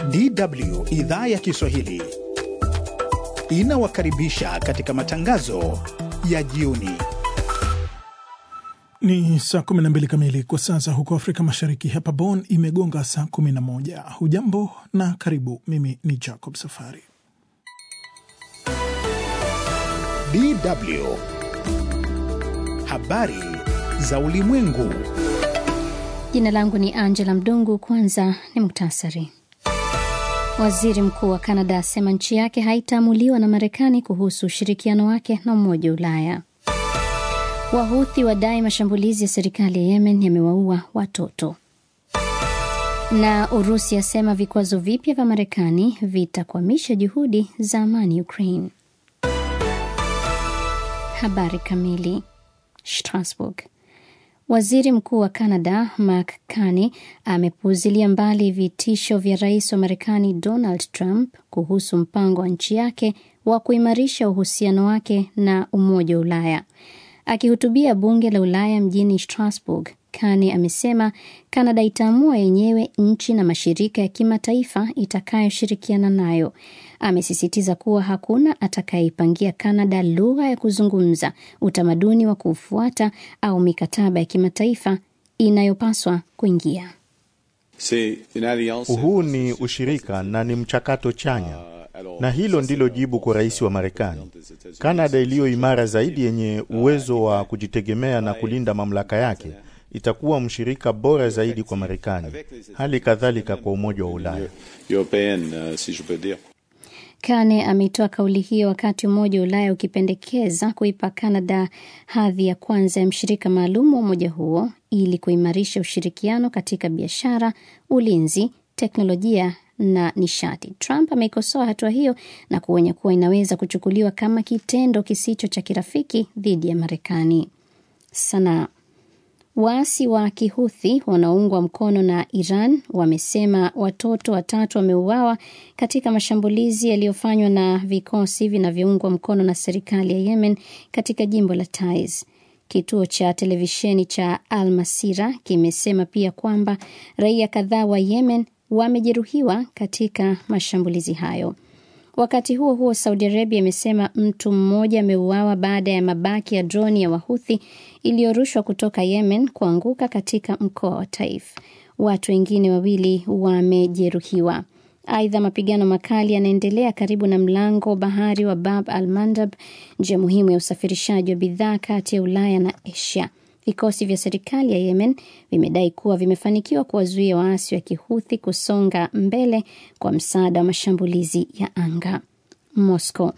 DW idhaa ya Kiswahili inawakaribisha katika matangazo ya jioni. Ni saa 12 kamili kwa sasa huko Afrika Mashariki. Hapa Bonn imegonga saa 11. Hujambo na karibu. Mimi ni Jacob Safari. DW habari za ulimwengu. Jina langu ni Angela Mdungu. Kwanza ni muktasari. Waziri mkuu wa Kanada asema nchi yake haitaamuliwa na Marekani kuhusu ushirikiano wake na Umoja wa Ulaya. Wahuthi wadai mashambulizi ya serikali ya Yemen yamewaua watoto. Na Urusi asema vikwazo vipya vya Marekani vitakwamisha juhudi za amani Ukraine. Habari kamili. Strasbourg. Waziri mkuu wa Canada Mark Carney amepuuzilia mbali vitisho vya rais wa Marekani Donald Trump kuhusu mpango wa nchi yake wa kuimarisha uhusiano wake na Umoja wa Ulaya. Akihutubia bunge la Ulaya mjini Strasbourg, Carney amesema Canada itaamua yenyewe nchi na mashirika ya kimataifa itakayoshirikiana nayo. Amesisitiza kuwa hakuna atakayeipangia Canada lugha ya kuzungumza, utamaduni wa kufuata au mikataba ya kimataifa inayopaswa kuingia. Huu ni ushirika na ni mchakato chanya, na hilo ndilo jibu kwa rais wa Marekani. Kanada iliyo imara zaidi, yenye uwezo wa kujitegemea na kulinda mamlaka yake, itakuwa mshirika bora zaidi kwa Marekani, hali kadhalika kwa Umoja wa Ulaya. Kane ametoa kauli hiyo wakati Umoja wa Ulaya ukipendekeza kuipa Canada hadhi ya kwanza ya mshirika maalum wa umoja huo ili kuimarisha ushirikiano katika biashara, ulinzi, teknolojia na nishati. Trump ameikosoa hatua hiyo na kuonya kuwa inaweza kuchukuliwa kama kitendo kisicho cha kirafiki dhidi ya Marekani. Sanaa. Waasi wa Kihuthi wanaoungwa mkono na Iran wamesema watoto watatu wameuawa katika mashambulizi yaliyofanywa na vikosi vinavyoungwa mkono na serikali ya Yemen katika jimbo la Taiz. Kituo cha televisheni cha Al Masira kimesema pia kwamba raia kadhaa wa Yemen wamejeruhiwa katika mashambulizi hayo. Wakati huo huo, Saudi Arabia imesema mtu mmoja ameuawa baada ya mabaki ya droni ya Wahuthi iliyorushwa kutoka Yemen kuanguka katika mkoa wa Taif. Watu wengine wawili wamejeruhiwa. Aidha, mapigano makali yanaendelea karibu na mlango bahari wa Bab al Mandab, njia muhimu ya usafirishaji wa bidhaa kati ya Ulaya na Asia. Vikosi vya serikali ya Yemen vimedai kuwa vimefanikiwa kuwazuia waasi wa Kihuthi kusonga mbele kwa msaada wa mashambulizi ya anga. Moscow.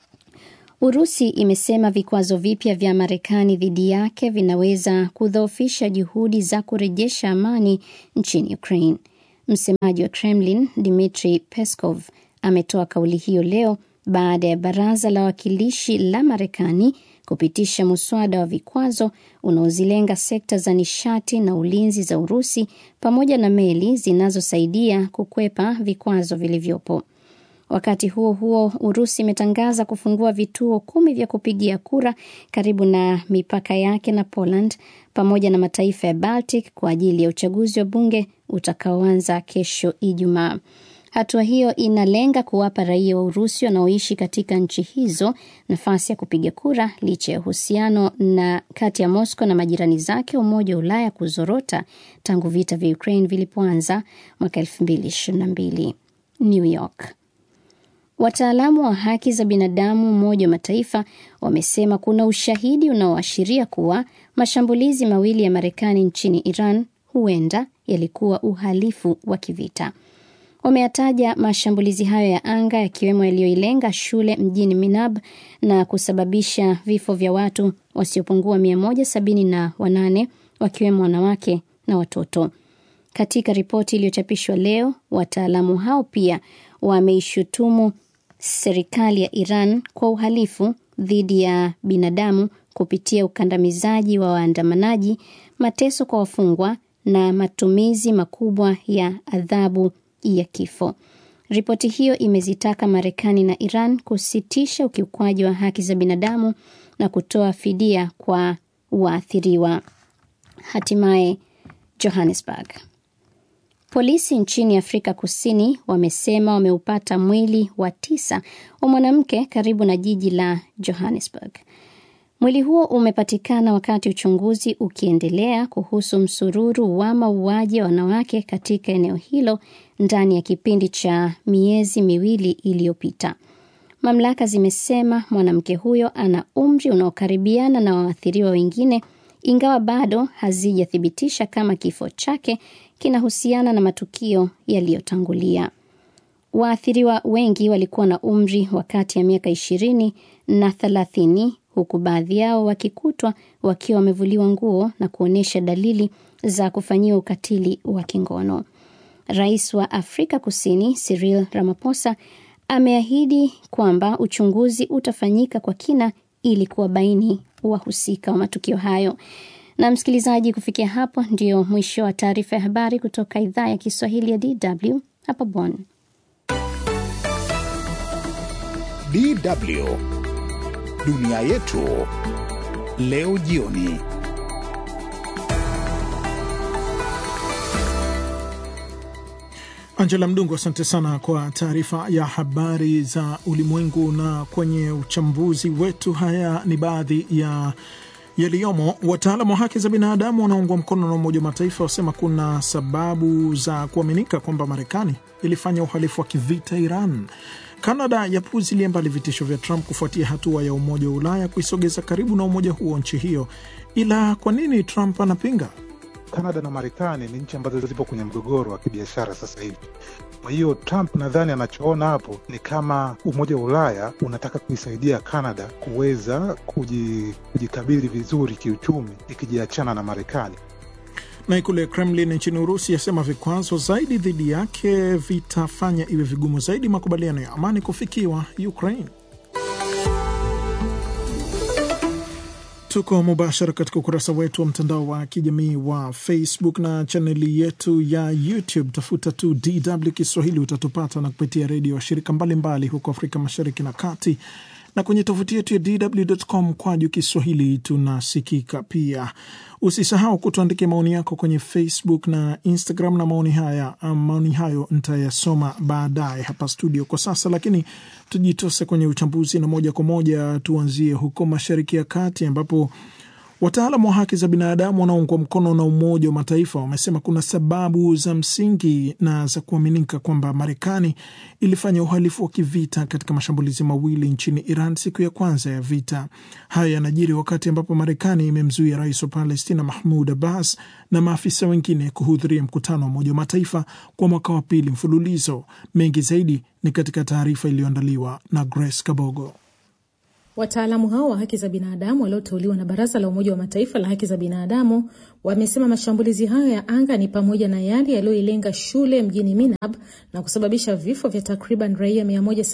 Urusi imesema vikwazo vipya vya Marekani dhidi yake vinaweza kudhoofisha juhudi za kurejesha amani nchini Ukraine. Msemaji wa Kremlin Dmitry Peskov ametoa kauli hiyo leo baada ya baraza la wawakilishi la Marekani kupitisha muswada wa vikwazo unaozilenga sekta za nishati na ulinzi za Urusi pamoja na meli zinazosaidia kukwepa vikwazo vilivyopo. Wakati huo huo, Urusi imetangaza kufungua vituo kumi vya kupigia kura karibu na mipaka yake na Poland pamoja na mataifa ya Baltic kwa ajili ya uchaguzi wa bunge utakaoanza kesho Ijumaa. Hatua hiyo inalenga kuwapa raia wa Urusi wanaoishi katika nchi hizo nafasi ya kupiga kura licha ya uhusiano na kati ya Moscow na majirani zake Umoja wa Ulaya kuzorota tangu vita vya Ukraine vilipoanza mwaka 2022. New York. Wataalamu wa haki za binadamu Umoja wa Mataifa wamesema kuna ushahidi unaoashiria kuwa mashambulizi mawili ya Marekani nchini Iran huenda yalikuwa uhalifu wa kivita. Wameyataja mashambulizi hayo ya anga yakiwemo yaliyoilenga shule mjini Minab na kusababisha vifo vya watu wasiopungua mia moja sabini na wanane wakiwemo wanawake na watoto. Katika ripoti iliyochapishwa leo, wataalamu hao pia wameishutumu serikali ya Iran kwa uhalifu dhidi ya binadamu kupitia ukandamizaji wa waandamanaji, mateso kwa wafungwa na matumizi makubwa ya adhabu ya kifo. Ripoti hiyo imezitaka Marekani na Iran kusitisha ukiukwaji wa haki za binadamu na kutoa fidia kwa waathiriwa. Hatimaye Johannesburg. Polisi nchini Afrika Kusini wamesema wameupata mwili wa tisa wa mwanamke karibu na jiji la Johannesburg. Mwili huo umepatikana wakati uchunguzi ukiendelea kuhusu msururu wa mauaji ya wanawake katika eneo hilo ndani ya kipindi cha miezi miwili iliyopita. Mamlaka zimesema mwanamke huyo ana umri unaokaribiana na waathiriwa wengine, ingawa bado hazijathibitisha kama kifo chake kinahusiana na matukio yaliyotangulia. Waathiriwa wengi walikuwa na umri wa kati ya miaka ishirini na thelathini huku baadhi yao wakikutwa wakiwa wamevuliwa nguo na kuonyesha dalili za kufanyiwa ukatili wa kingono. Rais wa Afrika Kusini Cyril Ramaphosa ameahidi kwamba uchunguzi utafanyika kwa kina ili kuwabaini wahusika wa matukio hayo. Na msikilizaji, kufikia hapo ndio mwisho wa taarifa ya habari kutoka idhaa ya Kiswahili ya DW hapa Bonn. DW dunia yetu leo jioni. Angela Mdungu, asante sana kwa taarifa ya habari za ulimwengu. Na kwenye uchambuzi wetu, haya ni baadhi ya yaliyomo. Wataalamu wa haki za binadamu wanaungwa mkono na Umoja wa Mataifa wasema kuna sababu za kuaminika kwamba Marekani ilifanya uhalifu wa kivita Iran. Kanada yapuzilia mbali vitisho vya Trump kufuatia hatua ya Umoja wa Ulaya kuisogeza karibu na umoja huo nchi hiyo. Ila kwa nini Trump anapinga? Kanada na Marekani ni nchi ambazo zipo kwenye mgogoro wa kibiashara sasa hivi. Kwa hiyo Trump nadhani anachoona hapo ni kama Umoja wa Ulaya unataka kuisaidia Kanada kuweza kujikabili vizuri kiuchumi ikijiachana na Marekani. Na ikulu ya Kremlin nchini Urusi yasema vikwazo zaidi dhidi yake vitafanya iwe vigumu zaidi makubaliano ya amani kufikiwa Ukraine. Tuko mubashara katika ukurasa wetu wa mtandao wa kijamii wa Facebook na chaneli yetu ya YouTube. Tafuta tu DW Kiswahili utatupata, na kupitia redio washirika mbalimbali huko Afrika Mashariki na Kati, na kwenye tovuti yetu ya DW.com kwaju Kiswahili tunasikika pia. Usisahau kutuandikia maoni yako kwenye Facebook na Instagram, na maoni haya maoni hayo nitayasoma baadaye hapa studio kwa sasa, lakini tujitose kwenye uchambuzi na moja kwa moja tuanzie huko Mashariki ya Kati ambapo wataalamu wa haki za binadamu wanaoungwa mkono na Umoja wa Mataifa wamesema kuna sababu za msingi na za kuaminika kwamba Marekani ilifanya uhalifu wa kivita katika mashambulizi mawili nchini Iran siku ya kwanza ya vita. Hayo yanajiri wakati ambapo Marekani imemzuia rais wa Palestina Mahmud Abbas na maafisa wengine kuhudhuria mkutano wa Umoja wa Mataifa kwa mwaka wa pili mfululizo. Mengi zaidi ni katika taarifa iliyoandaliwa na Grace Kabogo. Wataalamu hao wa haki za binadamu walioteuliwa na Baraza la Umoja wa Mataifa la haki za binadamu wamesema mashambulizi hayo ya anga ni pamoja na yale yaliyoilenga shule mjini Minab na kusababisha vifo vya takriban raia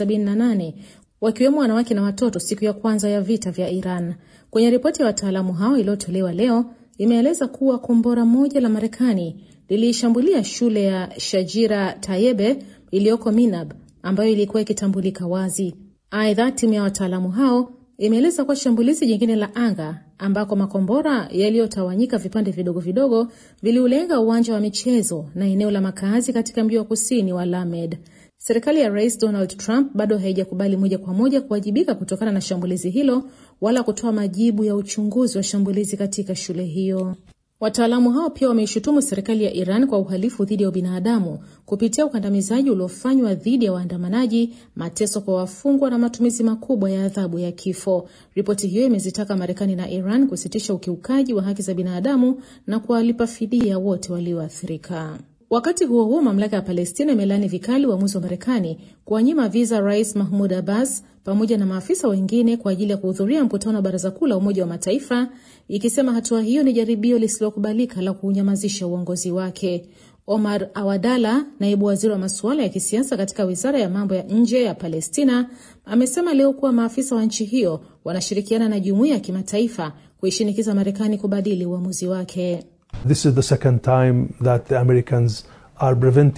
178 wakiwemo wanawake na watoto siku ya kwanza ya vita vya Iran. Kwenye ripoti ya wataalamu hao iliyotolewa leo, imeeleza kuwa kombora moja la Marekani liliishambulia shule ya Shajira Tayebe iliyoko Minab ambayo ilikuwa ikitambulika wazi. Aidha, timu ya wataalamu hao imeeleza kuwa shambulizi jingine la anga ambako makombora yaliyotawanyika vipande vidogo vidogo viliulenga uwanja wa michezo na eneo la makazi katika mji wa kusini wa Lamed. Serikali ya Rais Donald Trump bado haijakubali moja kwa moja kuwajibika kutokana na shambulizi hilo wala kutoa majibu ya uchunguzi wa shambulizi katika shule hiyo. Wataalamu hao pia wameishutumu serikali ya Iran kwa uhalifu dhidi ya ubinadamu kupitia ukandamizaji uliofanywa dhidi ya waandamanaji, mateso kwa wafungwa na matumizi makubwa ya adhabu ya kifo. Ripoti hiyo imezitaka Marekani na Iran kusitisha ukiukaji wa haki za binadamu na kuwalipa fidia wote walioathirika. Wakati huo huo, mamlaka ya Palestina imelaani vikali uamuzi wa Marekani kuwanyima viza Rais Mahmud Abbas pamoja na maafisa wengine kwa ajili ya kuhudhuria mkutano wa Baraza Kuu la Umoja wa Mataifa, ikisema hatua hiyo ni jaribio lisilokubalika la kuunyamazisha uongozi wake. Omar Awadala, naibu waziri wa masuala ya kisiasa katika wizara ya mambo ya nje ya Palestina, amesema leo kuwa maafisa wa nchi hiyo wanashirikiana na jumuiya ya kimataifa kuishinikiza Marekani kubadili uamuzi wake. This is the second time that the Americans are preventing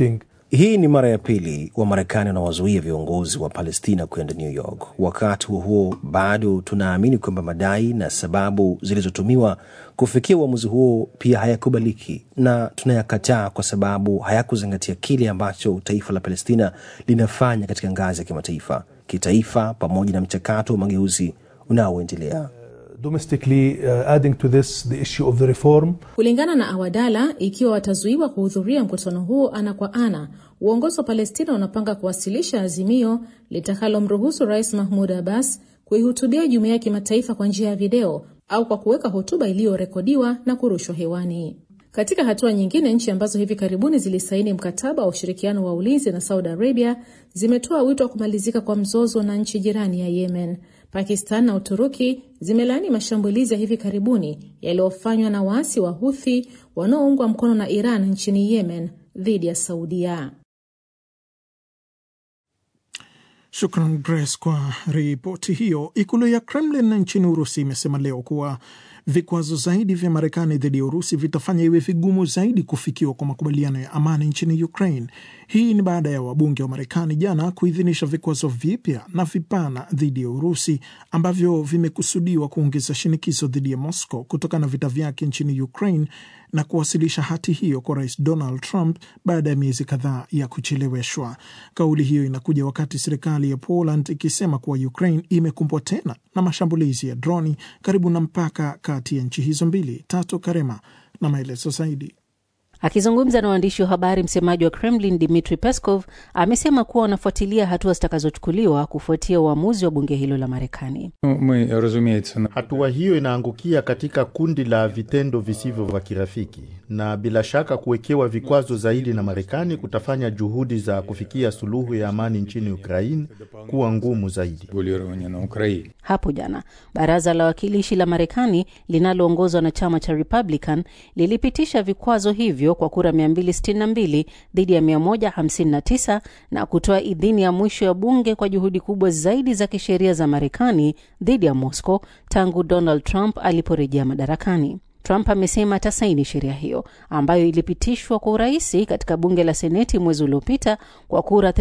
Hii ni mara ya pili Wamarekani wanawazuia viongozi wa Palestina kwenda New York. Wakati huo huo, bado tunaamini kwamba madai na sababu zilizotumiwa kufikia uamuzi huo pia hayakubaliki na tunayakataa kwa sababu hayakuzingatia kile ambacho taifa la Palestina linafanya katika ngazi ya kimataifa, kitaifa, pamoja na mchakato wa mageuzi unaoendelea. domestically uh, adding to this the issue of the reform. Kulingana na Awadala, ikiwa watazuiwa kuhudhuria mkutano huo ana kwa ana, uongozi wa Palestina unapanga kuwasilisha azimio litakalomruhusu Rais Mahmud Abbas kuihutubia jumuiya ya kimataifa kwa njia ya video au kwa kuweka hotuba iliyorekodiwa na kurushwa hewani. Katika hatua nyingine, nchi ambazo hivi karibuni zilisaini mkataba wa ushirikiano wa ulinzi na Saudi Arabia zimetoa wito wa kumalizika kwa mzozo na nchi jirani ya Yemen. Pakistan na Uturuki zimelaani mashambulizi ya hivi karibuni yaliyofanywa na waasi wa Huthi wanaoungwa mkono na Iran nchini Yemen dhidi ya Saudia. Shukran Grace kwa ripoti hiyo. Ikulu ya Kremlin nchini Urusi imesema leo kuwa vikwazo zaidi vya Marekani dhidi ya Urusi vitafanya iwe vigumu zaidi kufikiwa kwa makubaliano ya amani nchini Ukraine. Hii ni baada ya wabunge wa Marekani jana kuidhinisha vikwazo vipya na vipana dhidi ya Urusi ambavyo vimekusudiwa kuongeza shinikizo dhidi ya Moscow kutokana na vita vyake nchini Ukraine na kuwasilisha hati hiyo kwa Rais Donald Trump baada ya miezi kadhaa ya kucheleweshwa. Kauli hiyo inakuja wakati serikali ya Poland ikisema kuwa Ukraine imekumbwa tena na mashambulizi ya droni karibu na mpaka kati ya nchi hizo mbili. Tatu Karema na maelezo zaidi. Akizungumza na waandishi wa habari, msemaji wa Kremlin Dmitri Peskov amesema kuwa wanafuatilia hatua zitakazochukuliwa kufuatia uamuzi wa bunge hilo la Marekani. Hatua hiyo inaangukia katika kundi la vitendo visivyo vya kirafiki, na bila shaka kuwekewa vikwazo zaidi na Marekani kutafanya juhudi za kufikia suluhu ya amani nchini Ukraine kuwa ngumu zaidi. Hapo jana baraza la wawakilishi la Marekani linaloongozwa na chama cha Republican lilipitisha vikwazo hivyo kwa kura 262 dhidi ya 159 na kutoa idhini ya mwisho ya bunge kwa juhudi kubwa zaidi za kisheria za Marekani dhidi ya Moscow tangu Donald Trump aliporejea madarakani. Trump amesema atasaini sheria hiyo ambayo ilipitishwa kwa urahisi katika bunge la Seneti mwezi uliopita kwa kura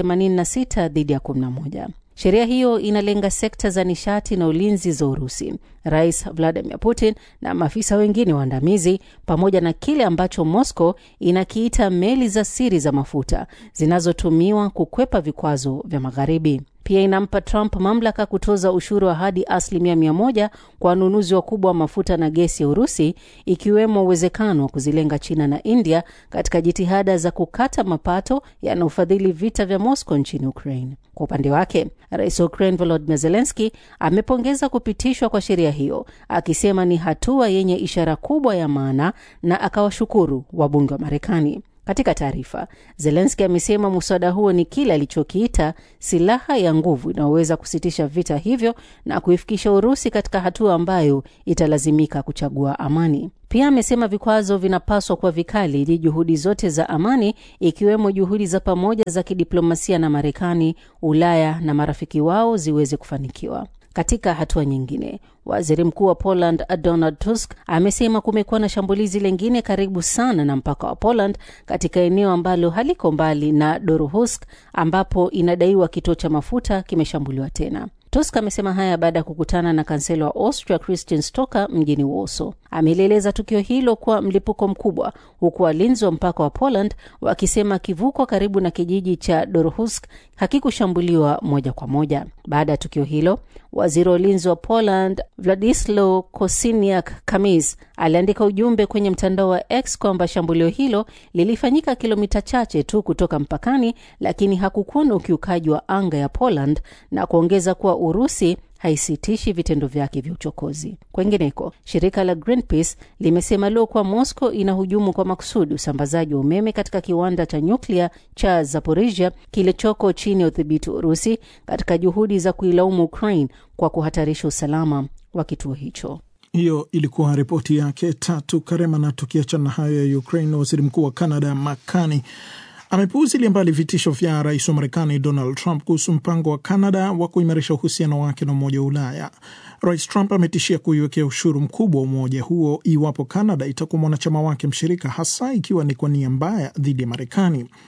86 dhidi ya 11. Sheria hiyo inalenga sekta za nishati na ulinzi za Urusi. Rais Vladimir Putin na maafisa wengine waandamizi, pamoja na kile ambacho Moscow inakiita meli za siri za mafuta zinazotumiwa kukwepa vikwazo vya Magharibi. Pia inampa Trump mamlaka kutoza ushuru wa hadi asilimia mia moja kwa wanunuzi wakubwa wa mafuta na gesi ya Urusi, ikiwemo uwezekano wa kuzilenga China na India katika jitihada za kukata mapato yanayofadhili vita vya Moscow nchini Ukraine. Kwa upande wake, rais wa Ukraine Volodymyr Zelensky amepongeza kupitishwa kwa sheria hiyo, akisema ni hatua yenye ishara kubwa ya maana na akawashukuru wabunge wa Marekani. Katika taarifa, Zelenski amesema muswada huo ni kile alichokiita silaha ya nguvu inayoweza kusitisha vita hivyo na kuifikisha Urusi katika hatua ambayo italazimika kuchagua amani. Pia amesema vikwazo vinapaswa kuwa vikali ili juhudi zote za amani, ikiwemo juhudi za pamoja za kidiplomasia na Marekani, Ulaya na marafiki wao ziweze kufanikiwa. Katika hatua nyingine, waziri mkuu wa Poland Donald Tusk amesema kumekuwa na shambulizi lingine karibu sana na mpaka wa Poland katika eneo ambalo haliko mbali na Doruhusk, ambapo inadaiwa kituo cha mafuta kimeshambuliwa tena. Tusk amesema haya baada ya kukutana na kansela wa Austria Christian Stoker mjini Warsaw. Amelieleza tukio hilo kuwa mlipuko mkubwa, huku walinzi wa mpaka wa Poland wakisema kivuko karibu na kijiji cha Dorhusk hakikushambuliwa moja kwa moja. Baada ya tukio hilo, waziri wa ulinzi wa Poland Vladislaw Kosiniak Kamis aliandika ujumbe kwenye mtandao wa X kwamba shambulio hilo lilifanyika kilomita chache tu kutoka mpakani, lakini hakukuwa na ukiukaji wa anga ya Poland na kuongeza kuwa Urusi haisitishi vitendo vyake vya uchokozi. Kwengineko, shirika la Greenpeace limesema leo kuwa Moscow inahujumu kwa makusudi usambazaji wa umeme katika kiwanda cha nyuklia cha Zaporizhia kilichoko chini ya udhibiti wa Urusi katika juhudi za kuilaumu Ukraine kwa kuhatarisha usalama wa kituo hicho. Hiyo ilikuwa ripoti yake Tatu Karema. Na tukiachana na hayo ya Ukraine, waziri mkuu wa Canada Makani amepuuzilia mbali vitisho vya rais wa Marekani Donald Trump kuhusu mpango wa Canada wa kuimarisha uhusiano wake na Umoja wa Ulaya. Rais Trump ametishia kuiwekea ushuru mkubwa wa umoja huo iwapo Canada itakuwa mwanachama wake mshirika, hasa ikiwa ni kwa nia mbaya dhidi ya Marekani.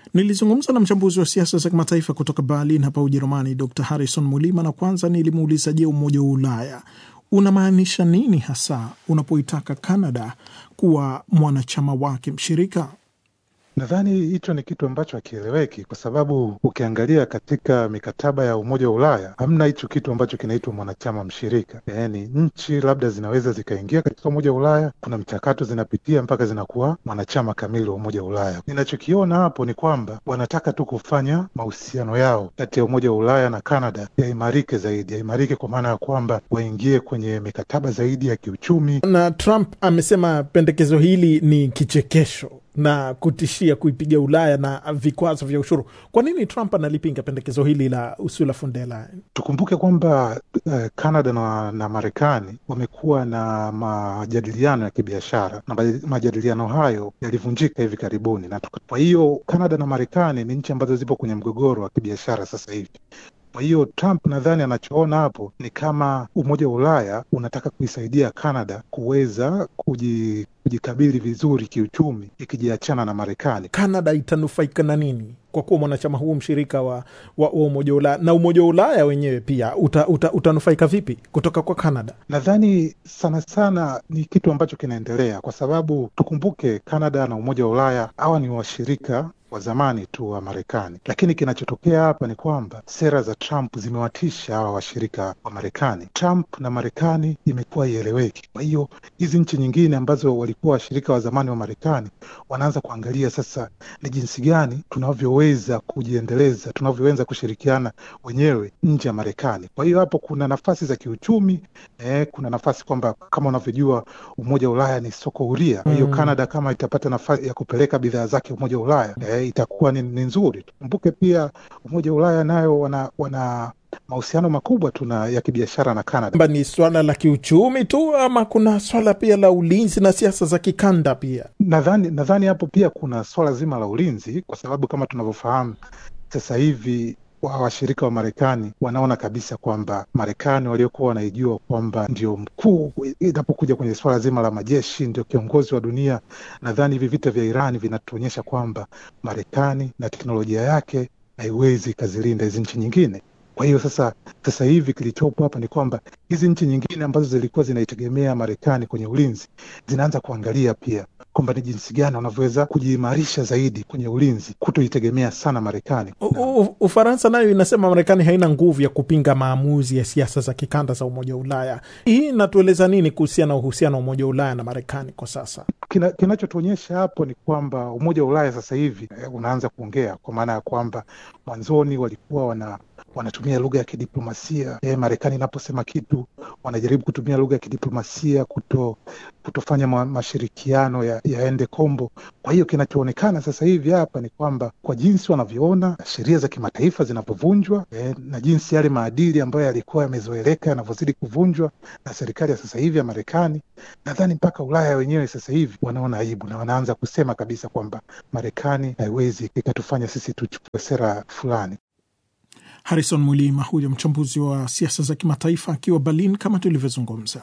Nilizungumza na mchambuzi wa siasa za kimataifa kutoka Berlin hapa Ujerumani, Dr Harrison Mulima, na kwanza nilimuuliza, je, Umoja wa Ulaya unamaanisha nini hasa unapoitaka Canada kuwa mwanachama wake mshirika? Nadhani hicho ni kitu ambacho hakieleweki, kwa sababu ukiangalia katika mikataba ya Umoja wa Ulaya hamna hicho kitu ambacho kinaitwa mwanachama mshirika. Yaani nchi labda zinaweza zikaingia katika Umoja wa Ulaya, kuna mchakato zinapitia mpaka zinakuwa mwanachama kamili wa Umoja wa Ulaya. Ninachokiona hapo ni kwamba wanataka tu kufanya mahusiano yao kati ya Umoja wa Ulaya na Canada yaimarike zaidi, yaimarike kwa maana ya kwamba waingie kwenye mikataba zaidi ya kiuchumi. Na Trump amesema pendekezo hili ni kichekesho na kutishia kuipiga Ulaya na vikwazo vya ushuru. Kwa nini Trump analipinga pendekezo hili la Ursula von der Leyen? Tukumbuke kwamba uh, Canada na, na Marekani wamekuwa na majadiliano ya kibiashara na majadiliano hayo yalivunjika hivi karibuni, na kwa hiyo Canada na Marekani ni nchi ambazo zipo kwenye mgogoro wa kibiashara sasa hivi. Kwa hiyo Trump nadhani anachoona hapo ni kama Umoja wa Ulaya unataka kuisaidia Canada kuweza kuji, kujikabili vizuri kiuchumi ikijiachana na Marekani. Canada itanufaika na nini kwa kuwa mwanachama huu mshirika wa, wa, wa Umoja wa Ulaya na Umoja wa Ulaya wenyewe pia uta, uta, utanufaika vipi kutoka kwa Canada? Nadhani sana sana ni kitu ambacho kinaendelea, kwa sababu tukumbuke Canada na Umoja wa Ulaya hawa ni washirika wa zamani tu wa Marekani, lakini kinachotokea hapa ni kwamba sera za Trump zimewatisha hawa washirika wa Marekani. Trump na Marekani imekuwa ieleweki. Kwa hiyo hizi nchi nyingine ambazo walikuwa washirika wa zamani wa Marekani wanaanza kuangalia sasa ni jinsi gani tunavyoweza kujiendeleza, tunavyoweza kushirikiana wenyewe nje ya Marekani. Kwa hiyo hapo kuna nafasi za kiuchumi eh, kuna nafasi kwamba kama unavyojua Umoja wa Ulaya ni soko huria. Kwa hiyo mm, Canada kama itapata nafasi ya kupeleka bidhaa zake Umoja wa Ulaya eh, itakuwa ni, ni nzuri. Tukumbuke pia Umoja wa Ulaya nayo wana, wana mahusiano makubwa tu ya kibiashara na Canada. Ni swala la kiuchumi tu ama kuna swala pia la ulinzi na siasa za kikanda pia? Nadhani nadhani hapo pia kuna swala zima la ulinzi, kwa sababu kama tunavyofahamu sasa hivi washirika wa Marekani wanaona kabisa kwamba Marekani waliokuwa wanaijua kwamba ndio mkuu inapokuja kwenye suala zima la majeshi, ndio kiongozi wa dunia. Nadhani hivi vita vya Irani vinatuonyesha kwamba Marekani na teknolojia yake haiwezi ikazilinda hizi nchi nyingine. Kwa hiyo sasa, sasa hivi kilichopo hapa ni kwamba hizi nchi nyingine ambazo zilikuwa zinaitegemea Marekani kwenye ulinzi zinaanza kuangalia pia kwamba ni jinsi gani wanavyoweza kujiimarisha zaidi kwenye ulinzi, kutoitegemea sana Marekani. Ufaransa nayo inasema Marekani haina nguvu ya kupinga maamuzi ya siasa za kikanda za Umoja wa Ulaya. Hii inatueleza nini kuhusiana na uhusiano wa Umoja wa Ulaya na Marekani kwa sasa? Kina, kinachotuonyesha hapo ni kwamba Umoja wa Ulaya sasa hivi eh, unaanza kuongea kwa maana ya kwamba mwanzoni walikuwa wana wanatumia lugha ya kidiplomasia eh, Marekani inaposema kitu wanajaribu kutumia lugha ya kidiplomasia kuto kutofanya ma, mashirikiano ya, yaende kombo. Kwa hiyo kinachoonekana sasa hivi hapa ni kwamba kwa jinsi wanavyoona sheria za kimataifa zinavyovunjwa eh, na jinsi yale maadili ambayo yalikuwa yamezoeleka yanavyozidi kuvunjwa na serikali ya sasa hivi ya Marekani, nadhani mpaka Ulaya wenyewe sasa hivi wanaona aibu na wanaanza kusema kabisa kwamba Marekani haiwezi ikatufanya sisi tuchukue sera fulani. Harrison Mwilima huyo mchambuzi wa siasa za kimataifa akiwa Berlin kama tulivyozungumza.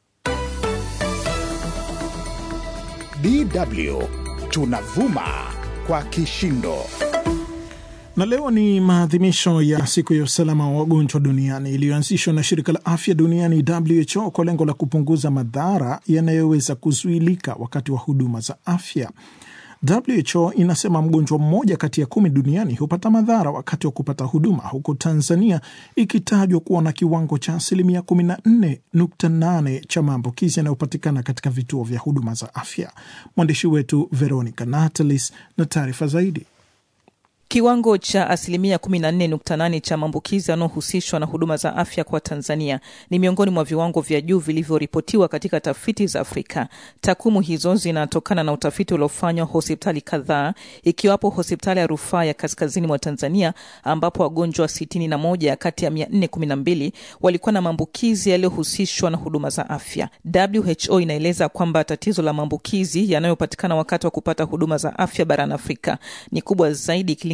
DW tunavuma kwa kishindo. Na leo ni maadhimisho ya siku ya usalama wa wagonjwa duniani iliyoanzishwa na shirika la afya duniani WHO kwa lengo la kupunguza madhara yanayoweza kuzuilika wakati wa huduma za afya. WHO inasema mgonjwa mmoja kati ya kumi duniani hupata madhara wakati wa kupata huduma, huku Tanzania ikitajwa kuwa na kiwango cha asilimia 14.8 cha maambukizi yanayopatikana katika vituo vya huduma za afya. Mwandishi wetu Veronica Natalis na taarifa zaidi. Kiwango cha asilimia 14.8 cha maambukizi yanayohusishwa na huduma za afya kwa Tanzania ni miongoni mwa viwango vya juu vilivyoripotiwa katika tafiti za Afrika. Takwimu hizo zinatokana na utafiti uliofanywa hospitali kadhaa, ikiwapo hospitali ya rufaa ya kaskazini mwa Tanzania ambapo wagonjwa 61 kati ya 412 walikuwa na maambukizi yaliyohusishwa na huduma za afya. WHO inaeleza kwamba tatizo la maambukizi yanayopatikana wakati wa kupata huduma za afya barani Afrika ni kubwa zaidi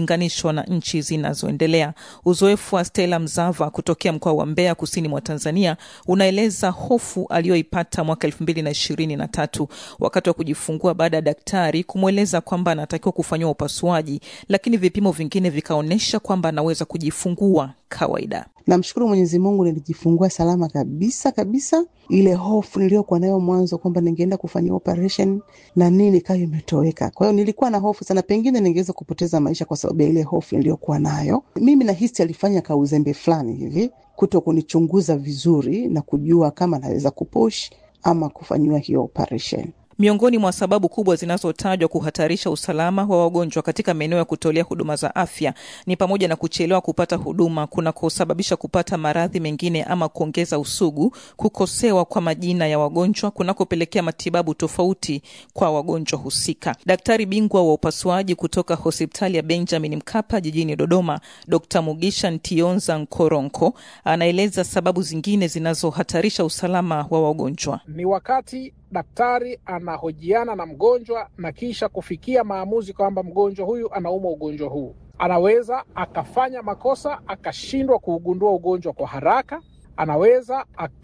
ikilinganishwa na nchi zinazoendelea. Uzoefu wa Stella Mzava kutokea mkoa wa Mbeya, kusini mwa Tanzania, unaeleza hofu aliyoipata mwaka elfu mbili na ishirini na tatu wakati wa kujifungua baada ya daktari kumweleza kwamba anatakiwa kufanyiwa upasuaji, lakini vipimo vingine vikaonyesha kwamba anaweza kujifungua kawaida. Namshukuru Mwenyezi Mungu, nilijifungua salama kabisa kabisa. Ile hofu niliyokuwa nayo mwanzo kwamba ningeenda kufanyia operation na nini ikawa imetoweka. Kwa hiyo nilikuwa na hofu sana, pengine ningeweza kupoteza maisha kwa sababu ya ile hofu niliyokuwa nayo. Mimi nahisi alifanya kauzembe fulani hivi, kuto kunichunguza vizuri na kujua kama naweza kupush ama kufanyiwa hiyo operation. Miongoni mwa sababu kubwa zinazotajwa kuhatarisha usalama wa wagonjwa katika maeneo ya kutolea huduma za afya ni pamoja na kuchelewa kupata huduma kunakosababisha kupata maradhi mengine ama kuongeza usugu, kukosewa kwa majina ya wagonjwa kunakopelekea matibabu tofauti kwa wagonjwa husika. Daktari bingwa wa upasuaji kutoka hospitali ya Benjamin Mkapa jijini Dodoma, Dr Mugisha Ntionza Nkoronko anaeleza sababu zingine zinazohatarisha usalama wa wagonjwa. Ni wakati daktari anahojiana na mgonjwa na kisha kufikia maamuzi kwamba mgonjwa huyu anaumwa ugonjwa huu. Anaweza akafanya makosa akashindwa kuugundua ugonjwa kwa haraka, anaweza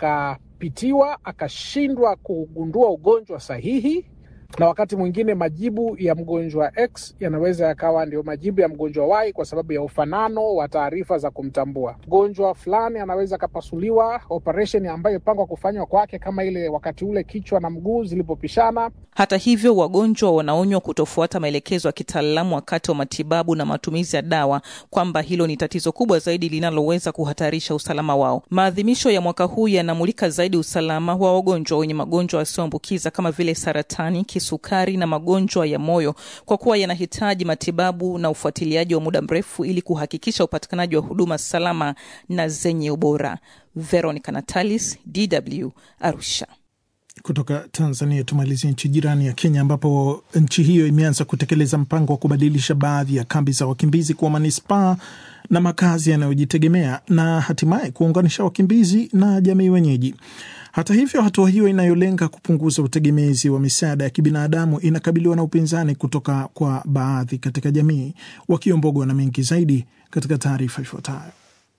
akapitiwa akashindwa kuugundua ugonjwa sahihi, na wakati mwingine majibu ya mgonjwa X yanaweza yakawa ndio majibu ya mgonjwa Y kwa sababu ya ufanano wa taarifa za kumtambua. Mgonjwa fulani anaweza akapasuliwa operation ambayo ipangwa kufanywa kwake, kama ile wakati ule kichwa na mguu zilipopishana. Hata hivyo, wagonjwa wanaonywa kutofuata maelekezo ya kitaalamu wakati wa matibabu na matumizi ya dawa, kwamba hilo ni tatizo kubwa zaidi linaloweza kuhatarisha usalama wao. Maadhimisho ya mwaka huu yanamulika zaidi usalama wa wagonjwa wenye magonjwa yasiyoambukiza kama vile saratani, kisukari na magonjwa ya moyo, kwa kuwa yanahitaji matibabu na ufuatiliaji wa muda mrefu ili kuhakikisha upatikanaji wa huduma salama na zenye ubora. Veronica Natalis, DW, Arusha. Kutoka Tanzania tumalizie nchi jirani ya Kenya, ambapo nchi hiyo imeanza kutekeleza mpango wa kubadilisha baadhi ya kambi za wakimbizi kuwa manispaa na makazi yanayojitegemea na hatimaye kuunganisha wakimbizi na jamii wenyeji. Hata hivyo, hatua hiyo inayolenga kupunguza utegemezi wa misaada ya kibinadamu inakabiliwa na upinzani kutoka kwa baadhi katika jamii. Wakiombogwa na mengi zaidi katika taarifa ifuatayo.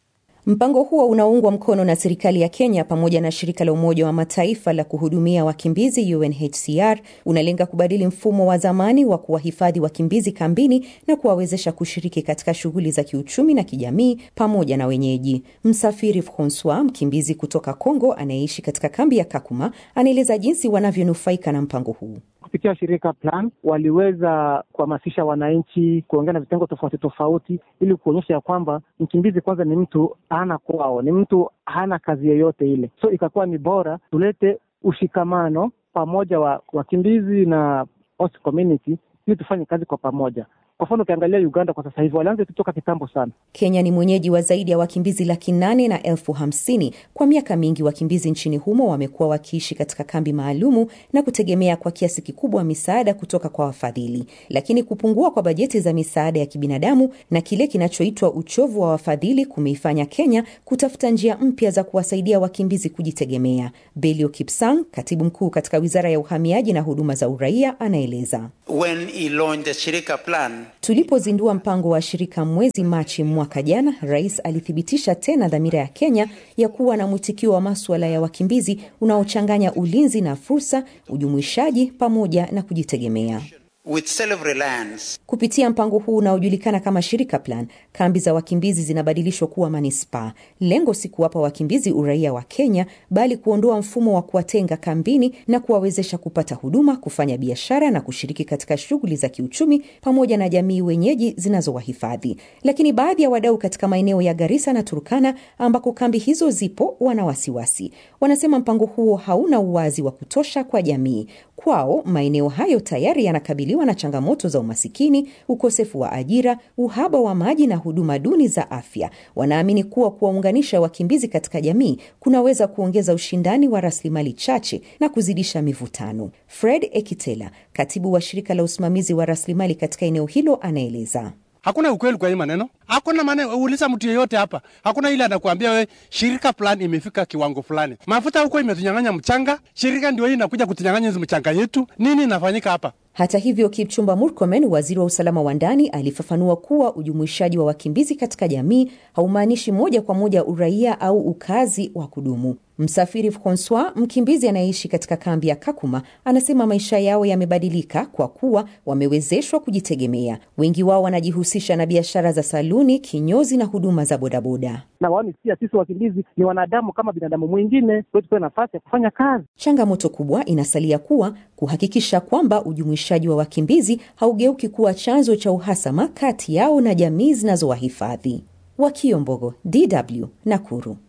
Mpango huo unaoungwa mkono na serikali ya Kenya pamoja na shirika la Umoja wa Mataifa la kuhudumia wakimbizi UNHCR unalenga kubadili mfumo wa zamani wa kuwahifadhi wakimbizi kambini na kuwawezesha kushiriki katika shughuli za kiuchumi na kijamii pamoja na wenyeji. Msafiri Francois, mkimbizi kutoka Kongo anayeishi katika kambi ya Kakuma, anaeleza jinsi wanavyonufaika na mpango huu. Kupitia shirika Plan waliweza kuhamasisha wananchi kuongea na vitengo tofauti tofauti, ili kuonyesha ya kwamba mkimbizi kwanza ni mtu hana kwao, ni mtu hana kazi yoyote ile. So ikakuwa ni bora tulete ushikamano pamoja wa wakimbizi na host community, ili tufanye kazi kwa pamoja. Kwa mfano ukiangalia Uganda kwa sasa hivi walianza kutoka kitambo sana. Kenya ni mwenyeji wa zaidi ya wakimbizi laki nane na elfu hamsini. Kwa miaka mingi wakimbizi nchini humo wamekuwa wakiishi katika kambi maalumu na kutegemea kwa kiasi kikubwa misaada kutoka kwa wafadhili, lakini kupungua kwa bajeti za misaada ya kibinadamu na kile kinachoitwa uchovu wa wafadhili kumeifanya Kenya kutafuta njia mpya za kuwasaidia wakimbizi kujitegemea. Belio Kipsang, katibu mkuu katika wizara ya uhamiaji na huduma za uraia, anaeleza When he launched the Shirika Plan, Tulipozindua mpango wa shirika mwezi Machi mwaka jana, rais alithibitisha tena dhamira ya Kenya ya kuwa na mwitikio wa maswala ya wakimbizi unaochanganya ulinzi na fursa, ujumuishaji pamoja na kujitegemea. with self-reliance, Kupitia mpango huu unaojulikana kama Shirika Plan, kambi za wakimbizi zinabadilishwa kuwa manispaa. Lengo si kuwapa wakimbizi uraia wa Kenya, bali kuondoa mfumo wa kuwatenga kambini na kuwawezesha kupata huduma, kufanya biashara na kushiriki katika shughuli za kiuchumi pamoja na jamii wenyeji zinazowahifadhi. Lakini baadhi ya wadau katika maeneo ya Garissa na Turkana ambako kambi hizo zipo wana wasiwasi. Wanasema mpango huo hauna uwazi wa kutosha kwa jamii. Kwao maeneo hayo tayari yanakabiliwa na changamoto za umasikini, ukosefu wa ajira, uhaba wa maji na huduma duni za afya. Wanaamini kuwa kuwaunganisha wakimbizi katika jamii kunaweza kuongeza ushindani wa rasilimali chache na kuzidisha mivutano. Fred Ekitela, katibu wa shirika la usimamizi wa rasilimali katika eneo hilo, anaeleza. Hakuna ukweli kwa hii maneno, hakuna maneno. Uliza mtu yeyote hapa, hakuna ile anakuambia we shirika fulani imefika kiwango fulani. Mafuta huko imetunyang'anya mchanga, shirika ndio hii inakuja kutunyang'anya hizi mchanga yetu. Nini inafanyika hapa? Hata hivyo, Kipchumba Murkomen, waziri wa usalama wa ndani, alifafanua kuwa ujumuishaji wa wakimbizi katika jamii haumaanishi moja kwa moja uraia au ukazi wa kudumu. Msafiri Francois, mkimbizi anayeishi katika kambi ya Kakuma, anasema maisha yao yamebadilika kwa kuwa wamewezeshwa kujitegemea. Wengi wao wanajihusisha na biashara za saluni, kinyozi na huduma za bodaboda. na waoni pia sisi wakimbizi ni wanadamu kama binadamu mwingine, kwa tupewe nafasi ya kufanya kazi. Changamoto kubwa inasalia kuwa kuhakikisha kwamba ujumuishaji wa wakimbizi haugeuki kuwa chanzo cha uhasama kati yao na jamii zinazowahifadhi. Wakiombogo, DW, Nakuru.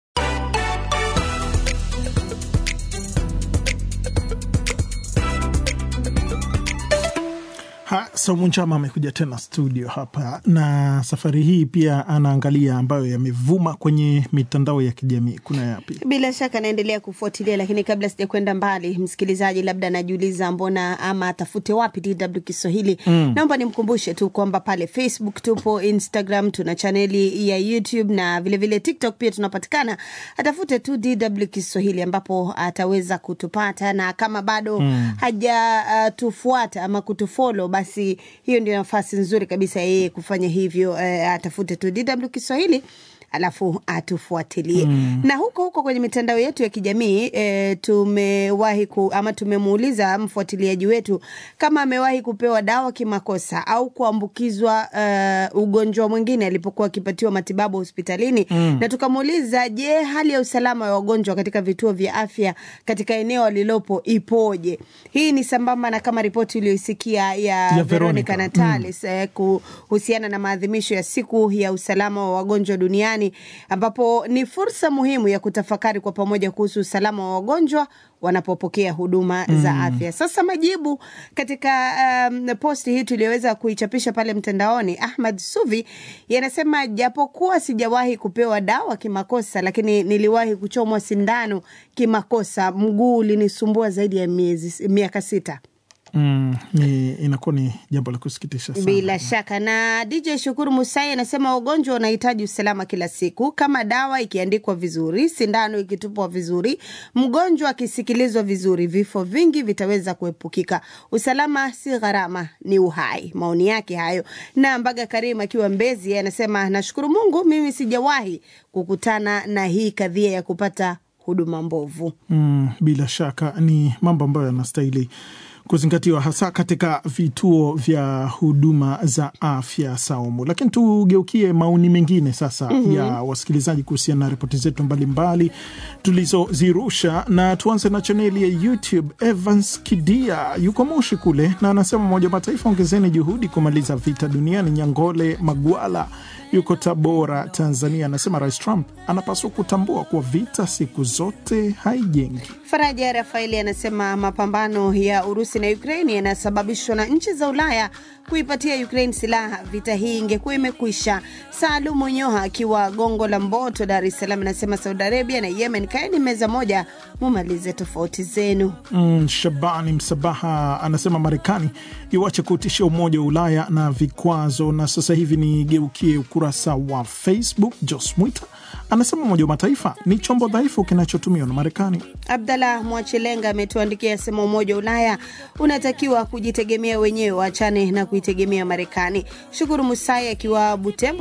Ha, Saumu Njama amekuja tena studio hapa na safari hii pia anaangalia ambayo yamevuma kwenye mitandao ya kijamii. Kuna yapi? Bila shaka naendelea kufuatilia, lakini kabla sija kwenda mbali, msikilizaji labda anajiuliza mbona ama atafute wapi DW Kiswahili. Mm. Naomba nimkumbushe tu kwamba pale Facebook tupo, Instagram tuna chaneli ya YouTube na vilevile vile TikTok pia tunapatikana. Atafute tu DW Kiswahili ambapo ataweza kutupata, na kama bado Mm. haja uh, tufuata ama kutufollow, basi hiyo ndio nafasi nzuri kabisa yeye kufanya hivyo. Uh, atafute tu DW Kiswahili alafu atufuatilie Mm. na huko huko kwenye mitandao yetu ya kijamii e, tumewahi ku, ama tumemuuliza mfuatiliaji wetu kama amewahi kupewa dawa kimakosa au kuambukizwa uh, ugonjwa mwingine alipokuwa akipatiwa matibabu hospitalini Mm. na tukamuuliza je, hali ya usalama wa wagonjwa katika vituo vya afya katika eneo alilopo ipoje? Hii ni sambamba na kama ripoti uliyoisikia ya, Ya Veronica Veronica. Natalis eh, kuhusiana na maadhimisho ya siku ya usalama wa wagonjwa duniani ambapo ni fursa muhimu ya kutafakari kwa pamoja kuhusu usalama wa wagonjwa wanapopokea huduma Mm. za afya. Sasa majibu katika um, posti hii tuliyoweza kuichapisha pale mtandaoni, Ahmad Suvi yanasema japokuwa sijawahi kupewa dawa kimakosa, lakini niliwahi kuchomwa sindano kimakosa. Mguu ulinisumbua zaidi ya miezi miaka sita. Mm, ni inakuwa ni jambo la kusikitisha sana. Bila shaka. Na DJ Shukuru Musai anasema wagonjwa wanahitaji usalama kila siku, kama dawa ikiandikwa vizuri, sindano ikitupwa vizuri, mgonjwa akisikilizwa vizuri, vifo vingi vitaweza kuepukika. Usalama si gharama, ni uhai. Maoni yake hayo. Na Mbaga Karim akiwa Mbezi yeye anasema nashukuru Mungu, mimi sijawahi kukutana na hii kadhia ya kupata huduma mbovu. Mm, bila shaka ni mambo ambayo yanastahili kuzingatiwa hasa katika vituo vya huduma za afya Saumu. Lakini tugeukie maoni mengine sasa Mhm. ya wasikilizaji kuhusiana na ripoti zetu mbalimbali tulizozirusha, na tuanze na chaneli ya YouTube. Evans Kidia yuko Moshi kule, na anasema Umoja wa Mataifa, ongezeni juhudi kumaliza vita duniani. Nyangole Magwala yuko Tabora, Tanzania, anasema Rais Trump anapaswa kutambua kuwa vita siku zote haijengi. Faraja Rafaeli anasema mapambano ya Urusi na Ukraini yanasababishwa na nchi za Ulaya kuipatia Ukraine silaha. Vita hii ingekuwa imekwisha. Salumu Nyoha akiwa Gongo la Mboto, Dar es Salaam, anasema Saudi Arabia na Yemen, kaeni meza moja, mumalize tofauti zenu. Mm, Shabani Msabaha anasema Marekani iwache kuutishia Umoja wa Ulaya na vikwazo. Na sasa hivi nigeukie ukurasa wa Facebook. Jos Mwita anasema Umoja wa Mataifa ni chombo dhaifu kinachotumiwa na Marekani. Abdallah Mwachelenga ametuandikia asema Umoja wa Ulaya unatakiwa kujitegemea wenyewe, waachane na kuitegemea Marekani. Shukuru Musai akiwa Butembo